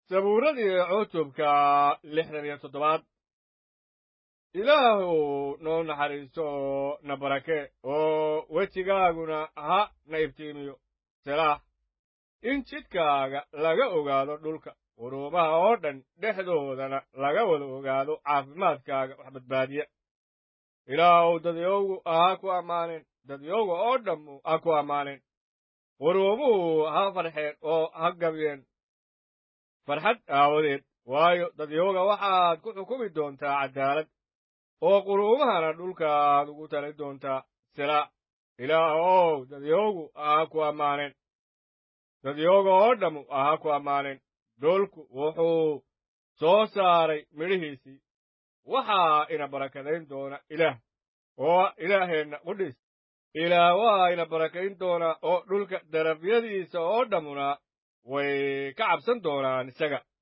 sabuuradii cutubka lixdan iyo toddobaad ilaahu noo naxariiso oo na barake oo wejigaaguna ha na iftiimiyo selaax in jidkaaga laga ogaado dhulka quruumaha oo dhan dhexdoodana laga wada ogaado caafimaadkaaga wax badbaadiya ilaahuw dadyowgu ha ku ammaaneen dadyowga oo dhammu ha ku ammaaneen quruumuhu ha farxeen oo ha gabyeen farxad aawadeed waayo dadyowga waxaad ku xukumi doontaa caddaalad oo quruumahana dhulkaad ugu tali doontaa silaa ilaahow dadyowgu ha ku ammaaneen dadyowga oo dhammu ha ku ammaaneen dhulku wuxuu soo saaray midhihiisii waxaa ina barakadayn doona ilaah oo ilaaheenna qudhiis ilaah waa ina barakayn doonaa oo dhulka darafyadiisa oo dhammuna way ka cabsan doonaan isaga